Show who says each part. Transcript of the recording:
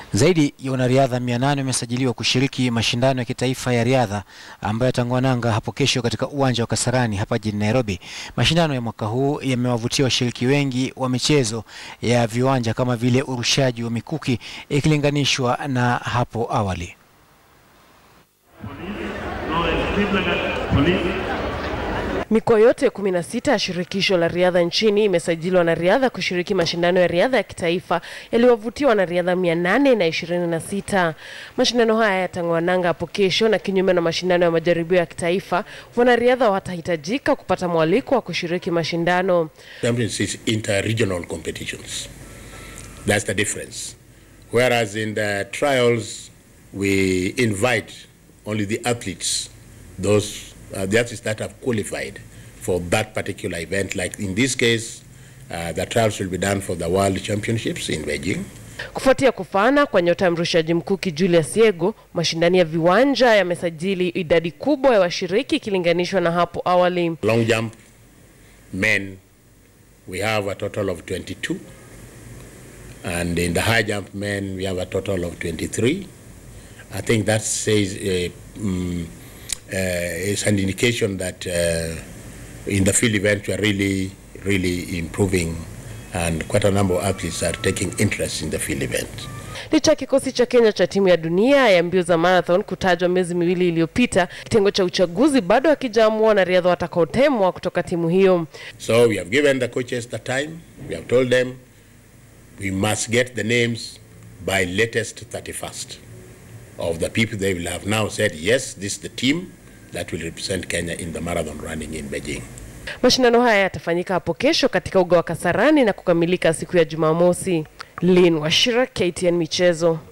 Speaker 1: Zaidi ya wanariadha 800 wamesajiliwa kushiriki mashindano ya kitaifa ya riadha ambayo yatang'oa nanga hapo kesho katika uwanja wa Kasarani hapa jijini Nairobi. Mashindano ya mwaka huu yamewavutia washiriki wengi wa michezo ya viwanja kama vile urushaji wa mikuki ikilinganishwa na hapo awali.
Speaker 2: Mikoa yote 16 ya shirikisho la riadha nchini imesajili wanariadha kushiriki mashindano ya riadha ya kitaifa yaliyowavutia wanariadha 826. Mashindano haya yatang'oa nanga hapo kesho, na kinyume na mashindano ya majaribio ya kitaifa, wanariadha watahitajika kupata mwaliko wa kushiriki mashindano.
Speaker 3: Champions is inter-regional competitions. That's the difference. Whereas in the trials, we invite only the athletes, those uh, the athletes that have qualified for that particular event. Like in this case, uh, the trials will be done for the World Championships in Beijing.
Speaker 2: Kufuatia kufana kwa nyota ya mrushaji mkuki Julius Yego, mashindano ya viwanja yamesajili idadi kubwa ya washiriki ikilinganishwa na hapo awali.
Speaker 3: Long jump, men, we have a total of 22. And in the high jump men, we have a total of 23. I think that says uh, mm, uh, is an indication that uh, in the field event we are really, really improving and quite a number of athletes are taking interest in the field event.
Speaker 2: Licha ya kikosi cha Kenya cha timu ya dunia ya mbio za marathon kutajwa miezi miwili iliyopita, kitengo cha uchaguzi bado hakijaamua wanariadha watakaotemwa kutoka timu hiyo.
Speaker 3: So we have given the coaches the time. We have told them we must get the names by latest 31st of the people they will have now said, yes, this is the team that will represent Kenya in the marathon running in Beijing.
Speaker 2: Mashindano haya yatafanyika hapo kesho katika uga wa Kasarani na kukamilika siku ya Jumamosi. Lin Washira, KTN Michezo.